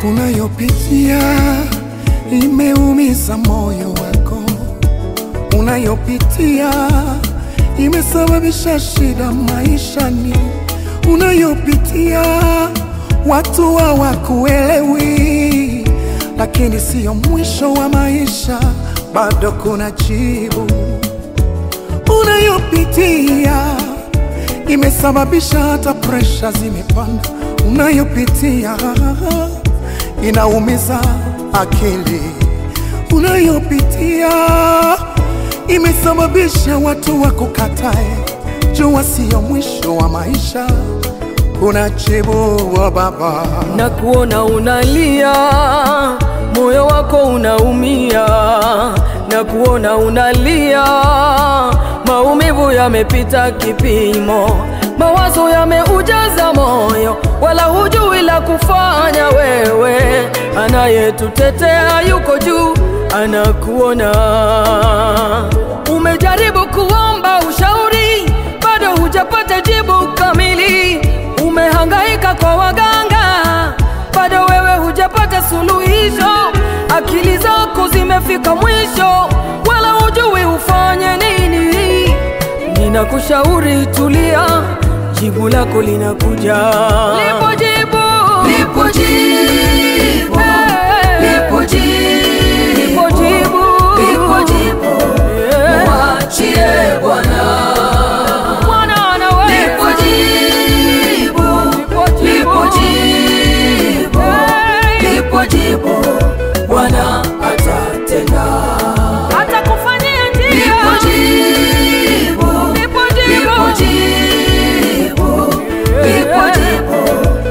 unayopitia imeumiza moyo wako, unayopitia imesababisha shida maishani, unayopitia watu hawakuelewi, lakini siyo mwisho wa maisha, bado kuna jibu. Unayopitia imesababisha hata presha zimepanda, unayopitia inaumiza akili, unayopitia imesababisha watu wakukatae. Jua siyo mwisho wa maisha, kuna jibu wa Baba. na kuona unalia, moyo wako unaumia, na kuona unalia, maumivu yamepita kipimo, mawazo yameujaza moyo, wala hujui la kufanya wewe. Anayetutetea yuko juu, anakuona. Umejaribu kuomba ushauri, bado hujapata jibu kamili. Umehangaika kwa waganga, bado wewe hujapata suluhisho. Akili zako zimefika mwisho, wala hujui ufanye nini. Ninakushauri tulia, jibu lako linakuja. Lipo jibu, Lipo jibu, Eh, lipo jibu, lipo jibu, lipo jibu, Eh, mwachie Bwana. Bwana anaweza. Lipo jibu, Lipo jibu. lipo jibu, Eh, lipo jibu, Bwana atatenda. atakufanyia njia. Lipo jibu, Lipo jibu. lipo jibu, lipo jibu,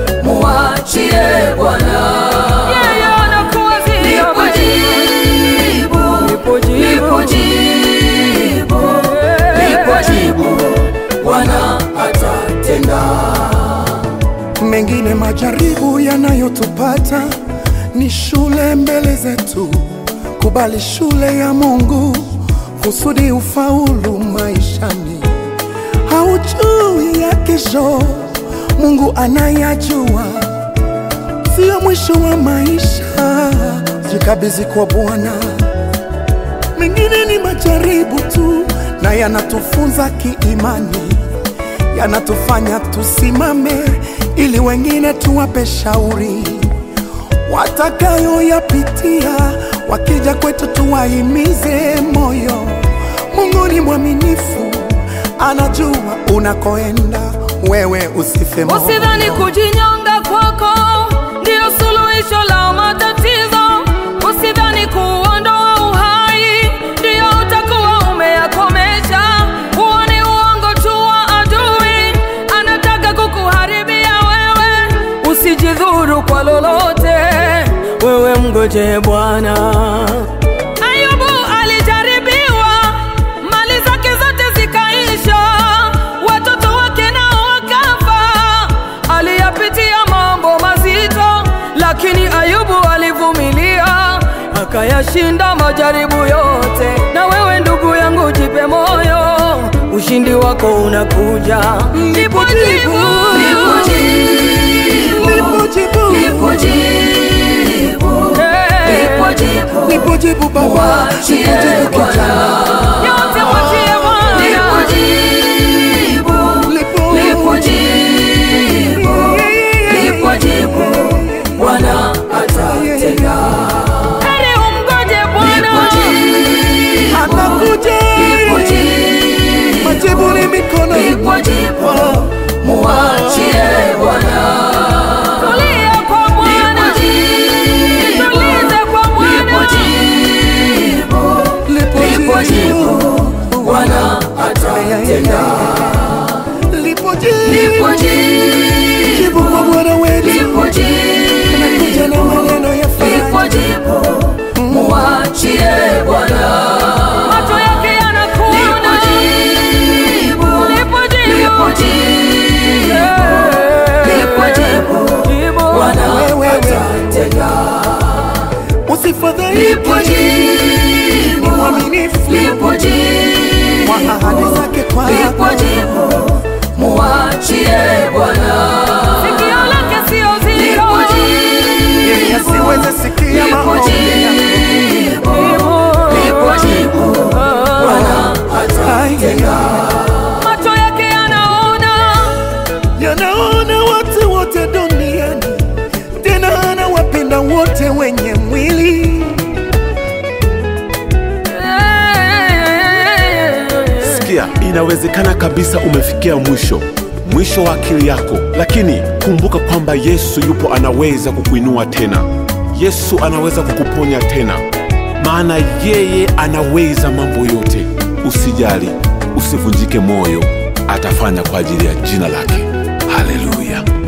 mwachie Bwana. Yeye anakuwazia Lipo mema. jibu, Lipo jibu. lipo jibu, lipo jibu, Bwana atatenda. Mengine majaribu yanayotupata ni shule mbele zetu. Kubali shule ya Mungu kusudi ufaulu maishani. Haujui ya kesho, Mungu anayajua. Sio mwisho wa maisha, jikabidhi kwa Bwana. Mengine ni majaribu tu, na yanatufunza kiimani yanatufanya tusimame ili wengine tuwape shauri watakayoyapitia, wakija kwetu tuwahimize moyo. Mungu ni mwaminifu, anajua unakoenda, wewe usife moyo. Usidhani kujinyonga kwako ndio suluhisho la matatizo. Usidhani kuondoa uhai ndio utakuwa umeyakomesha. Huo ni uongo tu wa adui, anataka kukuharibia wewe. Usijidhuru kwa lolote, wewe mgoje Bwana. Ayubu alijaribiwa, mali zake zote zikaisha, watoto wake nao wakafa. Aliyapitia mambo mazito, lakini Ayubu alivumilia, akayashinda majaribu yote. Na wewe ndugu yangu, jipe moyo, ushindi wako unakuja. Lipo jibu, Lipo jibu, Lipo jibu, lipo jibu, Eh, lipo jibu, lipo jibu Baba, mwachie lipo jibu Bwana. kijana, yote mwachie Bwana. Lipo jibu, lipo lipo jibu, lipo jibu, Bwana atatenda. Heri umgoje Bwana. Lipo jibu, anakuja, lipo jibu, majibu ni mikono lipo jibu, mwachie Bwana. Tulia kwa Bwana. Lipo jibu, Tulize kwa lipo Bwana. jibu, lipo lipo jibu, Bwana atatenda. lipo jibu, Lipo jibu, jibu kwa Bwana wetu, lipo jibu, anakuja na maneno ya lipo faraja. jibu, mwachie Bwana. Macho yake Lipo yanakuona. jibu, Lipo jibu. lipo jibu, lipo jibu, Jibu. Bwana Wewe, atatenda. Usifadhaike, Lipo ni jibu, mwaminifu lipo jibu, kwa ahadi zake lipo kwako. jibu, mwachie Bwana. Sikio lake sio zito. Lipo jibu, Yeye Fikiria, inawezekana kabisa umefikia mwisho, mwisho wa akili yako, lakini kumbuka kwamba Yesu yupo, anaweza kukuinua tena. Yesu anaweza kukuponya tena, maana yeye anaweza mambo yote. Usijali, usivunjike moyo, atafanya kwa ajili ya jina lake. Haleluya!